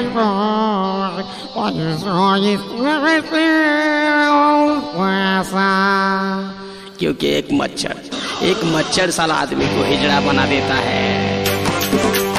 my boy, what is wrong is everything क्योंकि एक मच्छर एक मच्छर साला आदमी को हिजड़ा बना देता है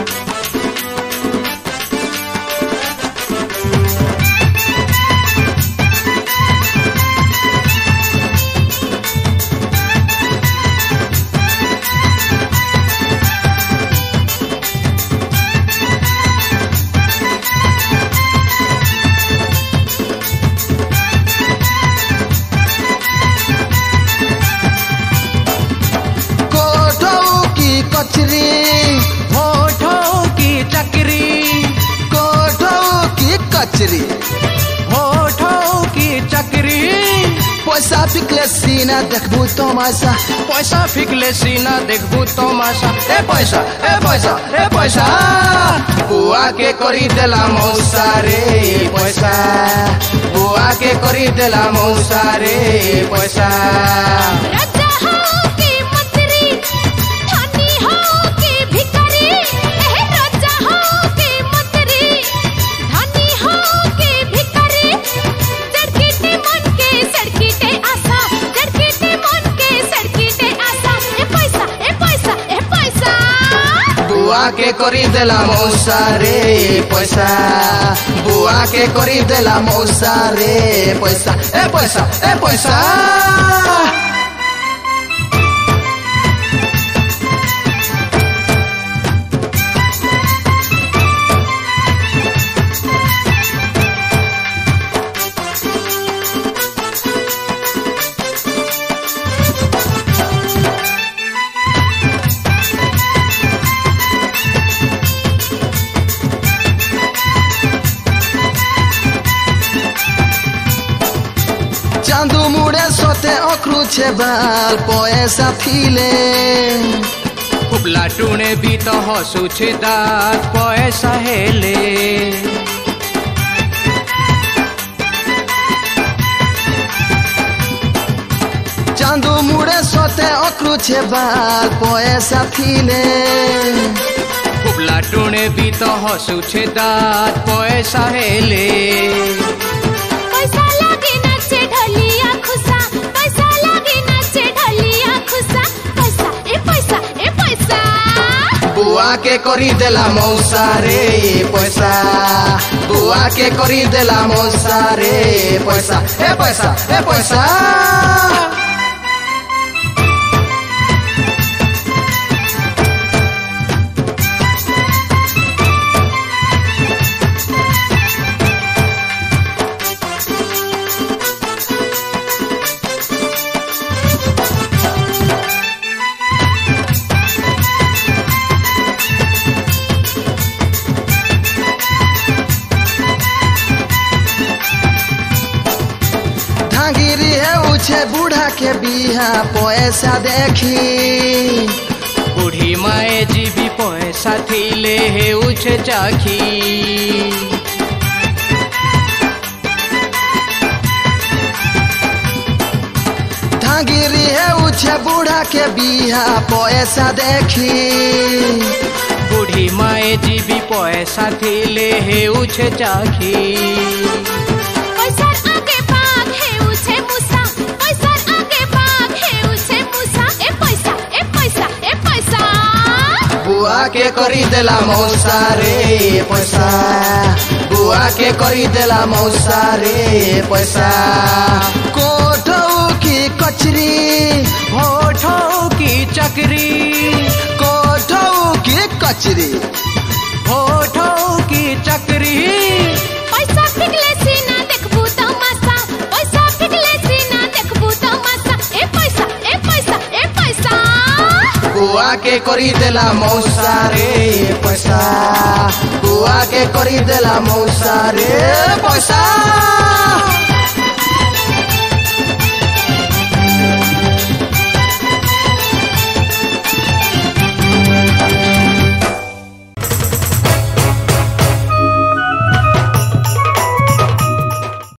कोठो की कचरी होठों की चक्री कोठो की कचरी होठों की चक्री पैसा फिकले सीना देखबू तमाशा पैसा फिकले सीना देखबू तमाशा ए पैसा ए पैसा ए पैसा बुआ के करी देला मौसा रे पैसा बुआ के करी देला मौसा रे पैसा राजा हो के मंत्री धनी हो के भिखारी एह राजा हो के मंत्री धनी हो के भिखारी जड़कीटे मन के सड़कीटे आशा जड़कीटे मन के सड़कीटे आशा ए पैसा ए पैसा ए पैसा बुआ के करी देला मौसा रे पैसा बुआ के करी देला मौसा रे पैसा ए पैसा ए पैसा চান্দু মুড়ে সতে অক্রুছে বাল পয়সা ফিলে ઉપલા ટૂણે બી તો હસું છે દાંત પૈસા હેલે চান্দু মুড়ে সতে অক্রুছে বাল পয়সা ফিলে ઉપલા ટૂણે બી તો હસું છે દાંત પૈસા હેલે पैसा लागे नाचे ढोलिया खुसा पैसा लागे नाचे ढोलिया खुसा पैसा ए पैसा ए पैसा বুয়া কে করি দেলা মৌসা রে পয়সা বুয়া কে করি দেলা মৌসা রে পয়সা এ পয়সা এ পয়সা धागिरी है उछे बूढ़ा के बिहा पैसा देखी બુઢી માએ જીબી પૈસા થીલે હેવું છે ચાખી धागिरी है उछे बूढ़ा के बिहा पैसा देखी બુઢી માએ જીબી પૈસા થીલે હેવું છે ચાખી पैसा आगे भाग है उसे मुसा पैसा आगे भाग है उसे मुसा ए पैसा ए पैसा ए पैसा बुआ के करी देला मौसा रे पैसा बुआ के करी देला मौसा रे पैसा कोठौ की कचरी હોઠોं की चक्री कोठौ की कचरी होठों की चक्री पैसा फिकले सीना देखबू तमाशा पैसा फिकले सीना देखबू तमाशा ए पैसा ए पैसा ए पैसा बुआ के करी देला मौसा रे पैसा बुआ के करी देला मौसा रे पैसा